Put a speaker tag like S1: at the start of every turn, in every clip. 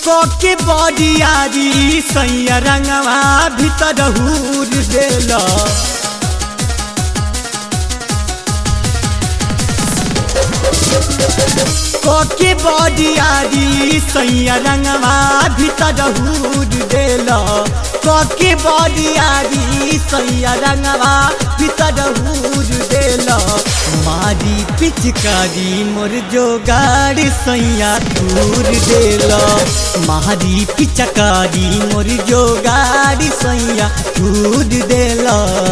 S1: कोके बडियारी सैया रंगवा भीतर हूर देल कोके बडियारी सैया रंगवा भीतर हूर देल कोके बडियारी सैया रंगवा भीतर हूर देल मारी पिचकारी मोर जोगाड़ सैया दूर देल मारी पिचकारी मोर जोगाड़ सैया दूर देल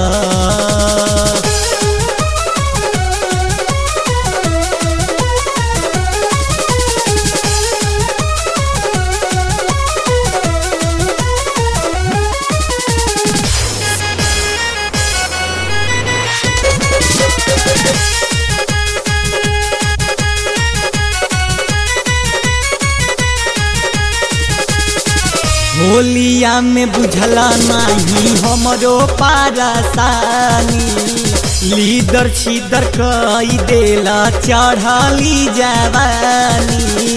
S1: होलिया में बुझला नहीं हमरो पारसानी लीदर छीदर कई देला चढ़ली जवानी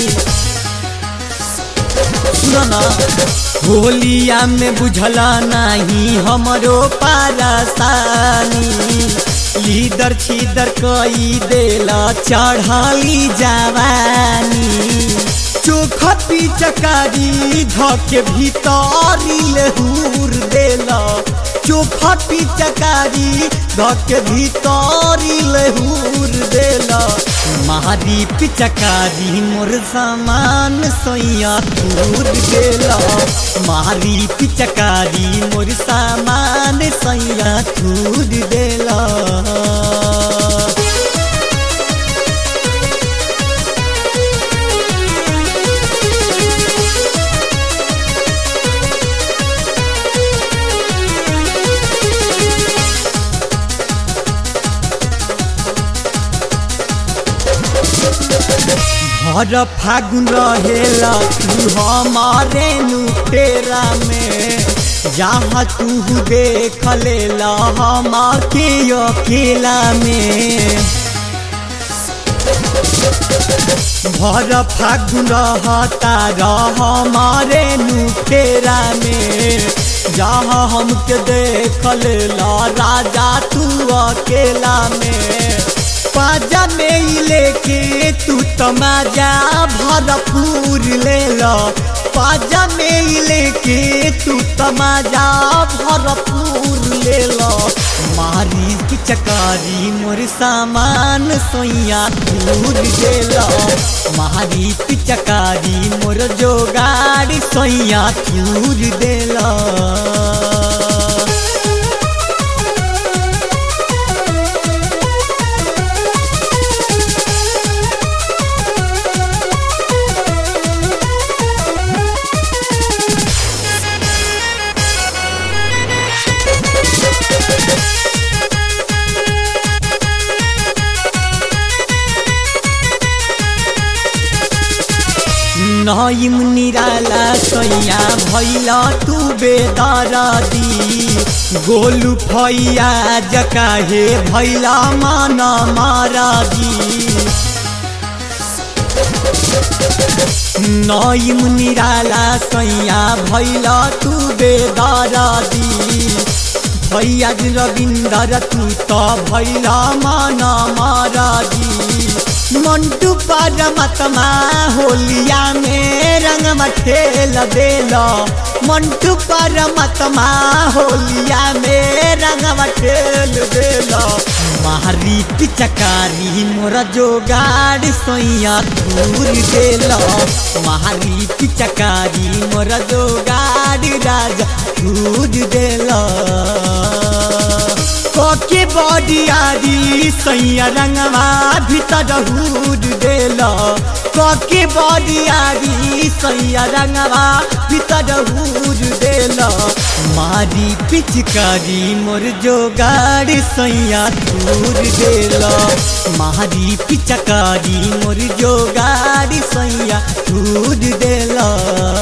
S1: सुना होलिया में बुझला नहीं हमरो पारसानी लीदर छीदर कई देला चढ़ली जवानी चोखा पिचकारी धके भीतरी लेहूर देला चोखा पिचकारी धके भीतरी लेहूर देला मारी पिचकारी मोर सामान सोया दूर देला मारी पिचकारी मोर सामान सोया दूर देला भर फागुन रहेला तू हमारे नुटेरा में जहाँ तू देख लेला हम के अकेला में भर फागुन रहता रह हमारे नुटेरा में जहाँ हमके देख लेला राजा तू अकेला में पाजा में लेके तू तमाजा भरपूर ले लो पाजा में लेके तू तमाजा भरपूर ले लो मारी की चकारी मोर सामान सोया दूर दे लो मारी की चकारी मोर जोगाड़ी सोया दूर दे लो नईम निराला सैया भैला तू बेदरदी गोलू फैया जकाहे भैला मन मारदी नईम निराला सैया भैला तू बेदरदी भैया रविंदर तू तो भैला मन मारदी मंटू परमात्मा होलिया में रंग ठेल देल मंटू परमात्मा होलिया में रंग ठेल देल मारी पिचकारी मोर जोगाड़ सोया दूर देल मारी पिचकारी मोर जोगाड़ राजा दूर देल कोके बडियारी सैया रंगवा भीतर हूर देल कोके बडियारी सैया रंगवा भीतर हूर देल मारी पिचकारी मोर जोगाड़ सैया दूर देल मारी पिचकारी मोर जोगाड़ सैया दूर देल